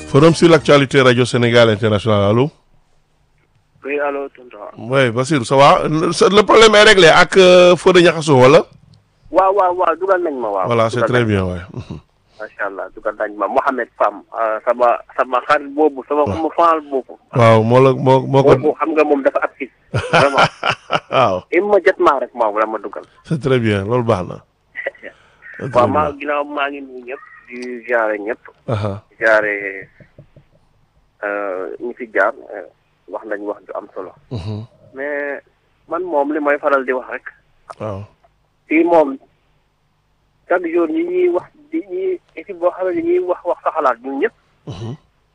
Forum sur l'actualité Radio Sénégal International, allô Oui, allô, tonton. Oui, Bassirou, ça va Le le problème est réglé ak euh, Fodé Niakhasso, wala waaw waaw waaw dugal nañ ma waaw. Voilà, c'est dugal très nañ bien, ouais. ma. macha allah dugal nañ ma Mohamed Fam ah, sama sama xarit boobu sama sama faal boobu. waaw moo la moo moo ko boobu xam nga moom dafa actif. vraiment waaw immédiatement rek moom la ma dugal. c'est très bien loolu baax na. C'est très waaw maa bien. ginnaaw maa ngi nuyu ñëpp di jaare ñëpp. Aha, jaare ñi fi jaar eh, wax nañ wax ju am solo. mhm, mais man moom li may faral di wax rek. waaw fii moom chaque jour ñi ñuy wax di ñuy équipe boo xam ne ñuy wax wax sa xalaat ñun ñëpp. mhm,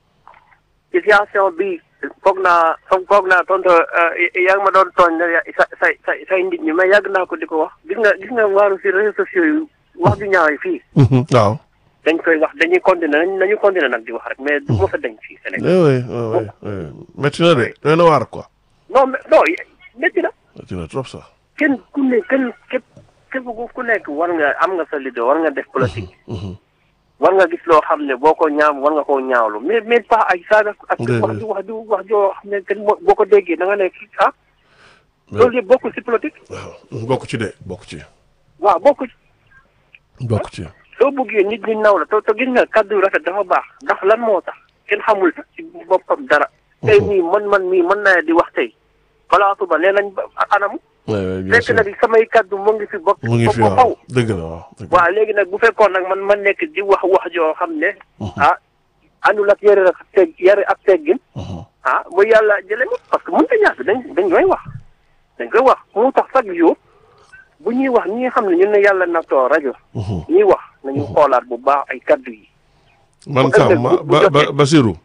situation bi foog naa foog foog naa tontu yaa ngi ma doon tooñ ne ya- sa say say say nit ñi mais yàgg naa ko di ko wax gis nga gis nga waaru si réseaux sociaux yi wax ju ñaaw yi fii mhm, waaw. dañ koy wax dañuy continuer nañ nañu continuer nag di wax rek mais du ma fa dañ fii Sénégal oui oui oui oui métti na de doy na waar quoi non mais non métti na métti na trop sax. kenn ku ne kenn képp képp ku ku nekk war nga am nga sa leader war nga def politique Mhm, war nga gis loo xam ne boo ko ñaaw war nga koo ñaawlu mais mais pas ay saaga ak Déedéet. wax ju wax ju wax joo xam ne kenn moo- boo ko déggee da nga ne kii ah loolu yëpp bokkul si politique waaw bokk ci de bokk ci waaw bokku ci bokk ci. soo bëggee nit ñi naw la te te gis nga kàddu yu rafet dafa baax ndax lan moo tax kenn xamul sax ci boppam dara. tey nii man man mii mën naa di wax tey balaa suba nee nañ ba anam. oui oui bien fekk sûr na di samay kàddu mu ngi fi bokk. mu ngi fi ba faw waaw dëgg la waaw. dëgg la. waaw léegi nag bu fekkoon nag man ma nekk di wax wax joo xam ne. ah àndul ak yare ak teg yare ak teggin. Mhm, ah bu yàlla jëlee ma parce que mënut a ñàkk dañ dañ koy wax. dañ koy wax mu tax chaque jour bu ñuy wax ñi nga xam ne ñun ne yàlla nattoo rajo. mhm. ñuy wax nañu xoolaat bu baax ay kaddu yi. man bu sax ëllëg ma bu- bu ba ba jotee. Basirou.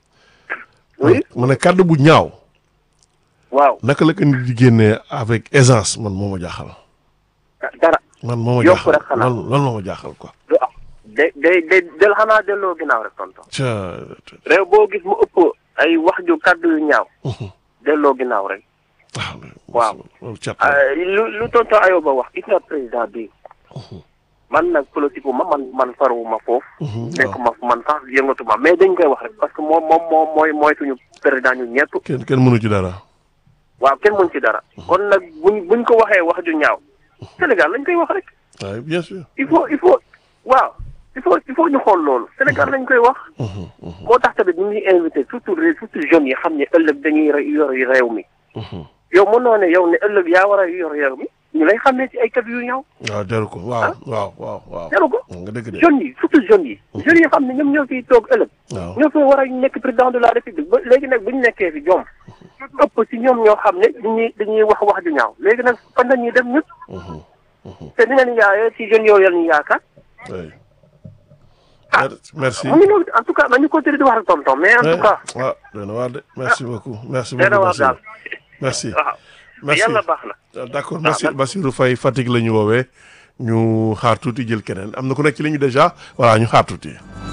oui ma ne kàddu bu ñaaw. waaw naka la ko nit di génnee avec aisance man moo ma jaaxal. dara man moo ma Yokk jaaxal rek xanaa. lan lan moo ma jaaxal quoi. du am day day day del xanaa delloo ginnaaw rek tonton ca réew boo gis mu ëpp ay wax ju kaddu yu ñaaw delloo ginnaaw rek Waaw. loolu cat ah, lu lu tonton ayoo ba wax gis nga président bi man nag politique wu ma man man faruwu ma foofu nekk ma man sax yëngatu ma mais dañ koy wax rek parce que moom moom moom mooy mooy suñu président ñu ñëpp kenn kenn mënu ci dara. waaw kenn mën ci dara kon nag buñ buñ ko waxee wax ju ñaaw Sénégal lañ koy wax rek waaye bien sûr. il faut il faut waaw il faut il faut ñu xool loolu Sénégal lañ koy wax moo tax tamit ñu ngi invité surtout ré- surtout jeunes yi xam ne ëllëg dañuy re- yor réew mi yow mënoo ne yow ne ëllëg yaa war a yor réew mi ñu lay xamee ci ay kàddu yu ñaaw waaw jaru ko waaw waaw waaw waaw. jaru ko nga dëgg de. jeunes yi surtout jeunes yi jeunes yi xam ne ñoom ñoo fiy toog ëllëg waaw ñoo fi war a nekk président de la république ba léegi nag bu ñu nekkee fi ñoom ëpp ci ñoom ñoo xam ne dañuy dañuy wax wax ju ñaaw léegi nag fan la ñuy dem ñun te ni nga ni yaayee ci jeunes yooyu la ñuy yaakaar oui. Ah. merci. mu ngi noonu en tout cas nañu continuer di wax ak tonton mais en tout cas waaw doy na waar de merci beaucoup. merci dana beaucoup waar daal Bassirou. merci. waaw merci yàlla baax na d'accord merci Bassirou Faye Fatick la ñu woowee ñu xaar tuuti jël keneen am na ku nekk ci li ñu déjà voilà ñu xaar tuuti.